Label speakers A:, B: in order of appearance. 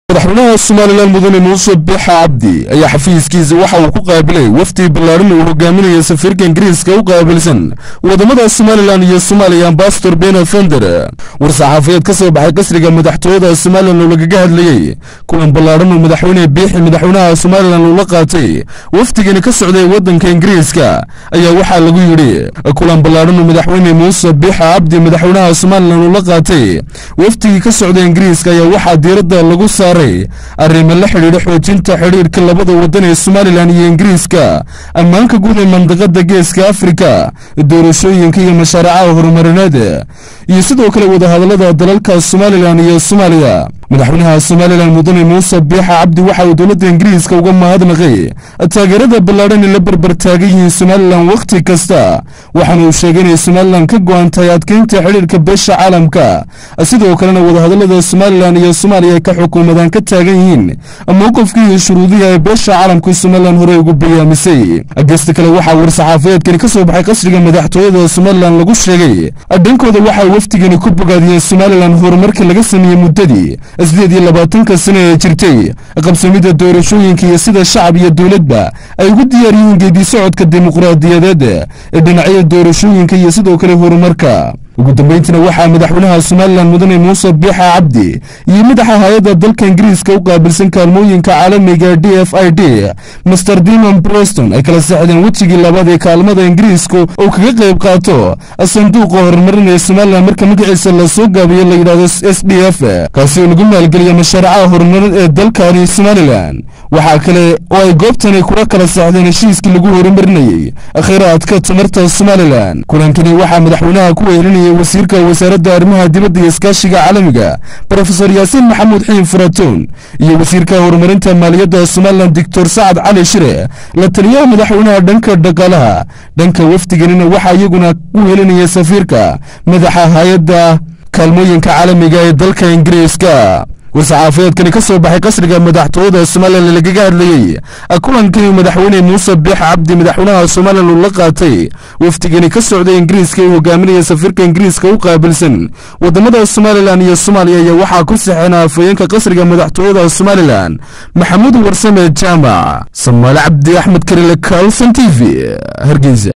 A: madaxweynaha somalilan mudane muuse bixa cabdi ayaa xafiiskiisa waxa uu ku qaabilay wafdi ballaadhan uu hogaaminaya safiirka ingiriiska u qaabilsan wadamada somalilan iyo soomaaliya ambasador bena fender war-saxaafadeed ka soo baxay qasriga madaxtooyada somalilan oo lagaga hadlayey kulan ballaadhan uu madaxweyne biixi madaxweynaha somalilan uu la qaatay wafdigani ka socday waddanka ingiriiska ayaa waxaa lagu yidhi kulan ballaadhan uu madaxweyne muuse bixa cabdi madaxweynaha somalilan uu la qaatay wafdigii ka socday ingiriiska ayaa waxaa diiradda lagu saaray arrimo la xidhiidha xoojinta xidhiidhka labada waddan ee somalilan iyo ingiriiska ammaanka guud ee mandaqada geeska afrika doorashooyinka iyo mashaaricaha horumarineed iyo sidoo kale wadahadallada dalalka somalilan iyo soomaaliya madaxweynaha somalilan mudane muuse biixa cabdi waxa uu dowladda ingiriiska uga mahadnaqay taageerada ballaadhan ee la barbar taagan yihiin somalilan wakhti kasta waxaana uu sheegay inay somalilan ka go-an tahay adkeynta xidhiirka beesha caalamka sidoo kalena wadahadallada somalilan iyo soomaaliya ay ka xukuumadaan ka taagan yihiin mowqifkii iyo shuruudihi ay beesha caalamka somalilan horey ugu bayaamisay gesta kale waxaa war-saxaafadeedkani ka soo baxay qasriga madaxtooyada somalilan lagu sheegay dhankooda waxay wafdigani ku bogaadiyeen somalilan horumarka laga sameeyey muddadii sideed iyo labaatanka sano ee jirtay qabsamidda doorashooyinka iyo sida shacab iyo dowladba ay ugu diyaar yihiin geedi socodka dimuqraadiyadeed ee dhinacyada doorashooyinka iyo sidoo kale horumarka ugu dambeyntiina waxaa madaxweynaha somalilan mudane muuse biixa cabdi iyo madaxa hay-adda dalka ingiriiska u qaabilsan kaalmooyinka caalamiga d f i d master dimon breston ay kala saxdeen wejigii labaad ee kaalmada ingiriisku oo kaga qayb qaato sanduuqa horumarin ee somalilan marka magaciisa lasoo gaabiyo la yidhahdo s d f kaasi oo lagu maalgeliya mashaaricaha horumarin ee dalkani somalilan waxaa kale oo ay goobtani kula kala saxdeen heshiiskii lagu horumarinayey kheyraadka tamarta somalilan kulankani waxaa madaxweynaha ku weelinaya wasiirka wasaaradda arrimaha dibadda iyo iskaashiga caalamiga brofesor yaasiin maxamuud xiin furatoon iyo wasiirka horumarinta maaliyadda somalilan doctor sacad cali shire la taliyaha madaxweynaha dhanka dhaqaalaha dhanka wafdiganina waxaa iyaguna ku helinaya safiirka madaxa hay-adda kaalmooyinka caalamiga ee dalka ingiriiska war-saxaafadeedkani ka soo baxay qasriga madaxtooyada somalilan lagaga hadlayey kulankii madaxweyne muuse biix cabdi madaxweynaha somalilan uu la qaatay wafdigani ka socday ingiriiska uu hogaaminaya safiirka ingiriiska u qaabilsan wadamada somalilan iyo soomaaliya ayaa waxaa ku saxeena afhayeenka qasriga madaxtooyada somalilan maxamuud warsame jaamac samaale cabdi axmed karile kalson t v hargeysa